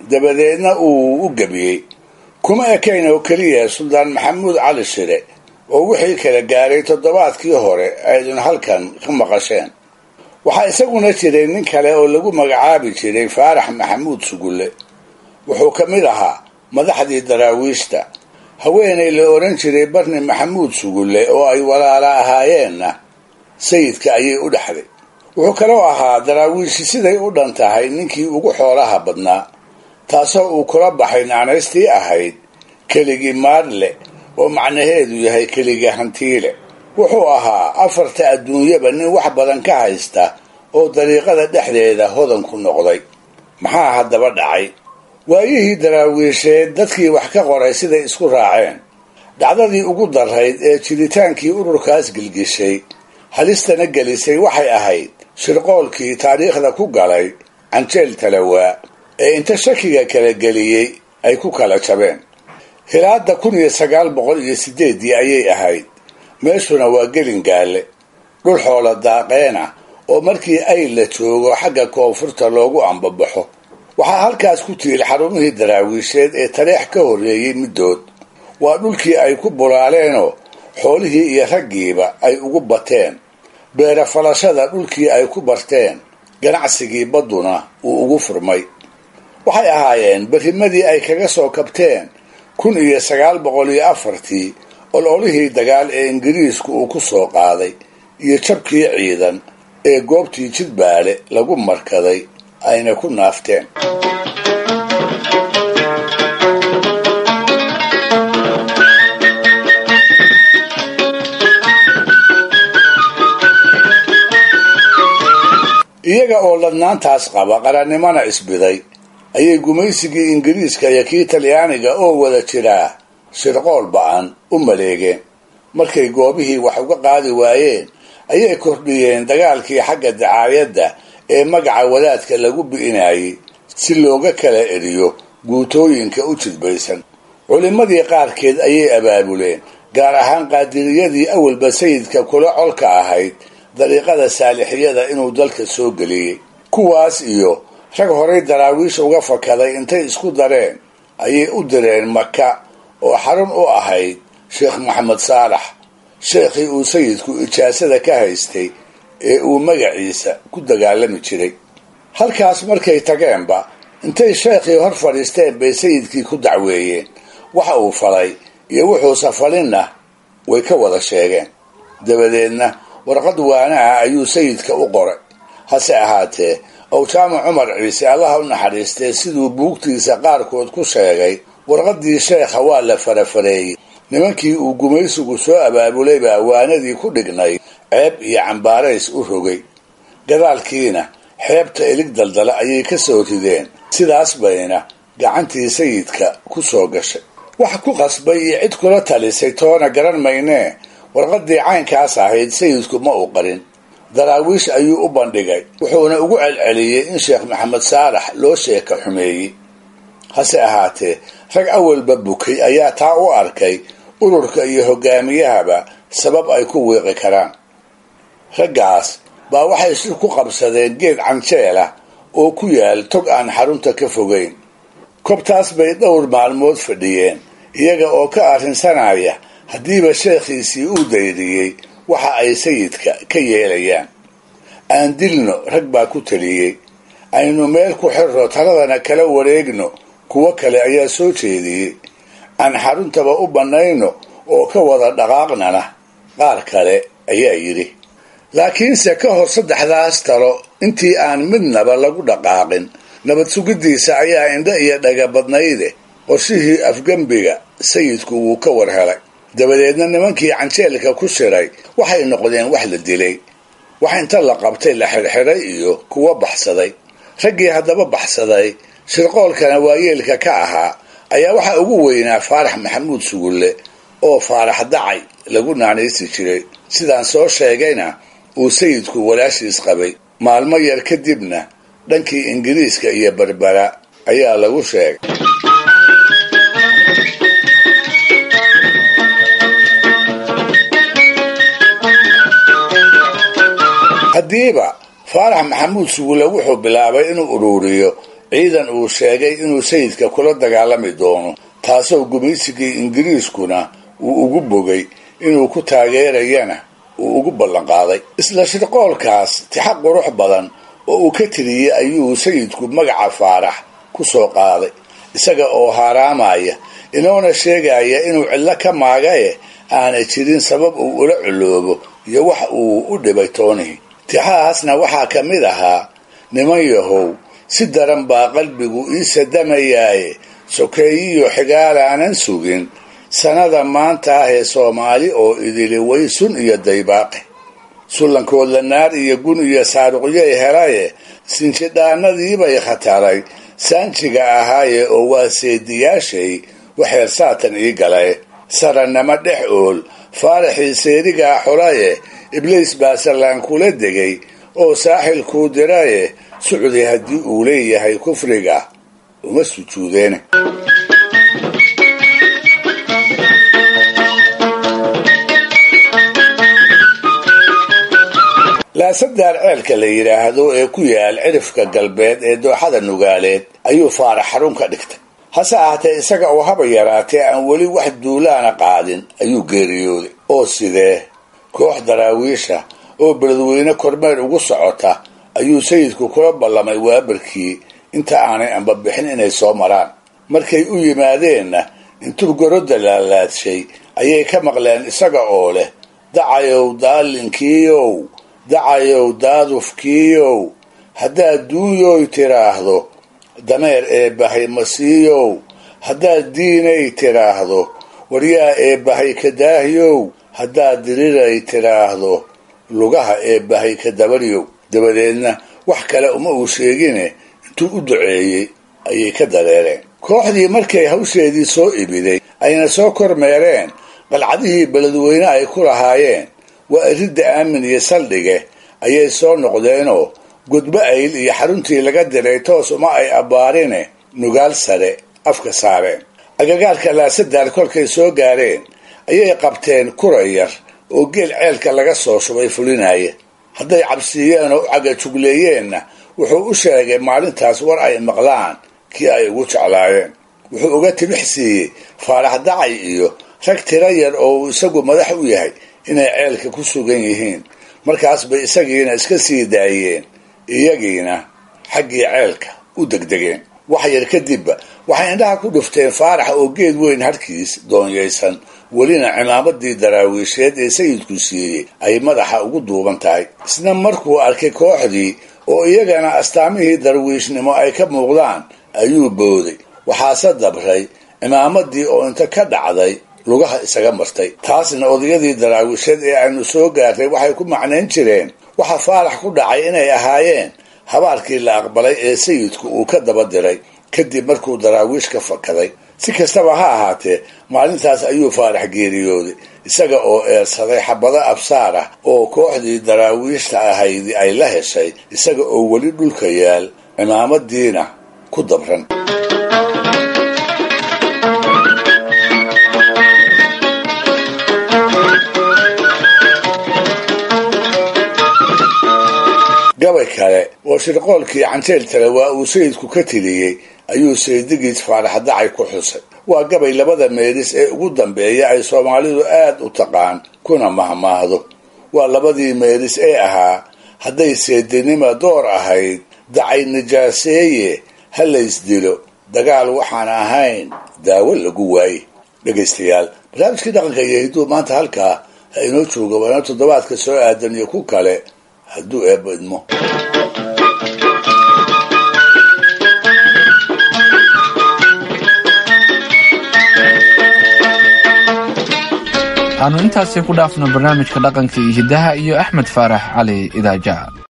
dabadeedna uu u gebiyey kuma ekayn oo keliya suldaan maxamuud cali shire oo wixii kala gaaray toddobaadkii hore aydun halkan ka maqasheen waxaa isaguna jiray nin kale oo lagu magacaabi jiray faarax maxamuud sugulle wuxuu ka mid ahaa madaxdii daraawiishta haweenay la odhan jiray barni maxamuud sugulle oo ay walaala ahaayeenna sayidka ayay u dhexday wuxuu kaloo ahaa daraawiishi siday u dhan tahay ninkii ugu xoolaha badnaa taasoo uu kula baxay naanaystii ahayd keligii maadle oo macnaheedu yahay keligii hantiile wuxuu ahaa afarta adduunyaba nin wax badan ka haysta oo dariiqada dhexdeeda hodan ku noqday maxaa haddaba dhacay waayihii daraawiisheed dadkii wax ka qoray siday isku raaceen dhacdadii ugu darayd ee jiritaankii ururkaas gilgishay halistana gelisay waxay ahayd shirqoolkii taariikhda ku galay canjeel talawaa ee inta shakiga kala geliyey ay ku kala jabeen hilaada kun iyo sagaal boqol iyo sideeddii ayay ahayd meeshuna waa gelingaalle dhul xoola daaqeena oo markii ay la joogo xagga koonfurta loogu ambabaxo waxaa halkaas ku tiil xarumihii daraawiisheed ee taleex ka horreeyey middood waa dhulkii ay ku bulaaleenoo xoolihii iyo raggiiba ay ugu bateen beera falashada dhulkii ay ku barteen ganacsigii badduna uu ugu furmay waxay ahaayeen berrimadii ay kaga soo kabteen kun iyo sagaal boqol iyo afartii ololihii dagaal ee ingiriisku uu ku soo qaaday iyo jabkii ciidan ee goobtii jidbaale lagu markaday ayna ku naafteen iyaga oo ladnaantaas qaba qarannimona isbiday ayay gumaysigii ingiriiska iyo kii talyaaniga oo wada jiraa shirqool ba-an u maleegeen markay goobihii wax uga qaadi waayeen ayay kordhiyeen dagaalkii xagga dacaayadda ee magaca wadaadka lagu bi'inayay si looga kala eriyo guutooyinka u jidbaysan culimmadii qaarkeed ayay abaabuleen gaar ahaan qaadiriyadii awalba sayidka kula colka ahayd dariiqada saalixiyada inuu dalka soo geliyey kuwaas iyo rag horay daraawiish uga fakaday intay isku dareen ayay u direen maka oo xarun u ahayd sheekh maxamed saalax sheekhii uu sayidku ijaasada ka haystay ee uu magaciisa ku dagaalami jiray halkaas markay tageenba intay sheekhii hor fadhiisteen bay sayidkii ku dacweeyeen waxa uu falay iyo wuxuusa falinna way ka wada sheegeen dabadeedna warqad waanaha ayuu sayidka u qoray hase ahaatee owjaamo cumar ciise allaha u naxariistee siduu buugtiisa qaarkood ku sheegay warqaddii sheekha waa la farafareeyey nimankii uu gumaysigu soo abaabulay baa waanadii ku dhignay ceeb iyo cambaarays u rogay gadaalkiina xeebta ilig daldala ayay ka soo rideen sidaas bayna gacantii sayidka ku soo gashay wax ku qasbay iyo cid kula talisay toona garan maynee warqaddii caynkaas ahayd sayidku ma uu qarin daraawiish ayuu u bandhigay wuxuuna ugu celceliyey in sheekh maxamed saalax loo sheeka xumeeyey hase ahaatee rag awalba bukay ayaa taa u arkay ururka iyo hogaamiyahaba sabab ay ku wiiqi karaan raggaas baa waxay shir ku qabsadeen geed canjeel ah oo ku yaal tog aan xarunta ka fogayn kobtaas bay dhowr maalmood fadhiyeen iyaga oo ka arrinsanaya haddiiba sheekhiisii uu dayriyey waxa ay sayidka ka yeelayaan aan dilno rag baa ku taliyey aynu meel ku xirro taladana kala wareegno kuwo kale ayaa soo jeediyey aan xaruntaba u bannayno oo ka wada dhaqaaqnana qaar kale ayaa yidhi laakiinse ka hor saddexdaas talo intii aan midnaba lagu dhaqaaqin nabad sugiddiisa ayaa indho iyo dhaga badnayde qorshihii afgembiga sayidku wuu ka war helay dabadeedna nimankii canjeelka ku shiray waxay noqdeen wax la dilay wax inta la qabtay la xirxiray iyo kuwo baxsaday raggii haddaba baxsaday shirqoolkana waayeelka ka ahaa ayaa waxaa ugu weynaa faarax maxamuud sugulle oo faarax dacay lagu naanaysi jiray sidaan soo sheegayna uu sayidku walaashiis qabay maalmo yar kadibna dhankii ingiriiska iyo berbera ayaa lagu sheegay haddiiba faarax maxamuud sugulle wuxuu bilaabay inuu ururiyo ciidan uu sheegay inuu sayidka kula dagaalami doono taasoo gumaysigii ingiriiskuna uu ugu bogay inuu ku taageerayana uu ugu ballanqaaday isla shirqoolkaas tixa qurux badan oo uu ka tiriyey ayuu sayidku magaca faarax ku soo qaaday isaga oo haaraamaya inoona sheegaya inuu cillo ka maagaye aanay jirin sabab uu ula culoobo iyo wax uu u dhibay toonihi tixahaasna waxaa ka mid ahaa niman yahow si daran baa qalbigu ii sadamayaaye sokeeyiyo xigaalaanan sugin sanada maanta ah ee soomaali oo idili way sun iyo daybaaqe sullankoodla naar iyo gun iyo saaruqyay helaye sinjidhaanadiibay khataray saanjiga ahaaye oo waa seediyaashay waxeer saatan ii galay sarannamo dhex ool faaraxii seerigaa xulaye ibliis baa sallaan kula degay oo saaxilkuu diraye sucdi haddii uu leeyahay kufriga uma sujuudeene laasadaar ceelka la yidhaahdo ee ku yaal cirifka galbeed ee dooxada nugaaleed ayuu faarax xarun ka dhigtay hase ahaatee isaga oo haba yaraatee aan weli wax duulaana qaadin ayuu geeriyooday oo sidee koox daraawiisha oo beledweyne kormeer ugu socota ayuu sayidku kula ballamay waabarkii inta aanay ambabixin inay soo maraan markay u yimaadeenna intuu gorodda laalaadshay ayay ka maqleen isaga oo leh dacayow daalinkiiow dacayow daadufkiiow haddaad duunyoy tiraahdo dameer eebbahay masiiyow haddaad diinay tiraahdo waryaa eebbahay ka daahyow haddaad diriray tiraahdo lugaha eebbahay ka dabaryow dabadeedna wax kale uma uu sheegine intuu u duceeyey ayay ka dareereen kooxdii markay hawsheedii soo ibiday ayna soo kormeereen qalcadihii beledweyne ay ku lahaayeen waa iridda aamin iyo saldhige ayay soo noqdeenoo gudbo ayl iyo xaruntii laga diray toos uma ay abbaarine nugaal sare afka saareen agagaarka laasadaar kolkay soo gaareen ayay qabteen kura yar oo geel ceelka laga soo shubay fulinaya hadday cabsiiyeen oo u cagajugleeyeenna wuxuu u sheegay maalintaas war ay maqlaan kii ay ugu jeclaayeen wuxuu uga tibix siiyey faarax dacay iyo rag tira yar oo uu isagu madax u yahay inay ceelka ku sugan yihiin markaas bay isagiina iska sii daayeen iyagiina xaggii ceelka u degdegeen wax yar kadibba waxay indhaha ku dhufteen faarax oo geed weyn harkiis doonyaysan welina cimaamadii daraawiisheed ee sayidku siiyey ay madaxa ugu duuban tahay isna markuu arkay kooxdii oo iyagana astaamihii darwiishnimo ay ka muuqdaan ayuu booday waxaase dabray cimaamadii oo inta ka dhacday lugaha isaga martay taasna odayadii daraawiisheed ee aynu soo gaartay waxay ku macnayn jireen waxa faarax ku dhacay inay ahaayeen habaarkii la aqbalay ee sayidku uu ka daba diray kadib markuu daraawiish ka fakaday si kastaba ha ahaatee maalintaas ayuu faarax geeriyooday isaga oo eersaday xabado absaar ah oo kooxdii daraawiishta ahaydi ay la heshay isaga oo weli dhulka yaal cimaamadiina ku dabran gabay kale oo shirqoolkii canjeel tale waa uu sayidku ka tiriyey ayuu saydigiis faarax dacay ku xusay waa gabay labada meelis ee ugu dambeeya ay soomaalidu aad u taqaan kuna mahmaahdo waa labadii meelis ee ahaa hadday seedinima door ahayd dacay nijaaseeye ha laysdilo dagaal waxaan ahayn daawo lagu waaye dhegaystayaal barnaamijkii dhaqanka iyo hidduu maanta halkaa ha inoo jooga waana toddobaadka soo aadan iyo ku kale hadduu eebbo idmo aanu intaasi ku dhaafno barnaamijka dhaqanka iyo hiddaha iyo axmed faarax cali idaajaha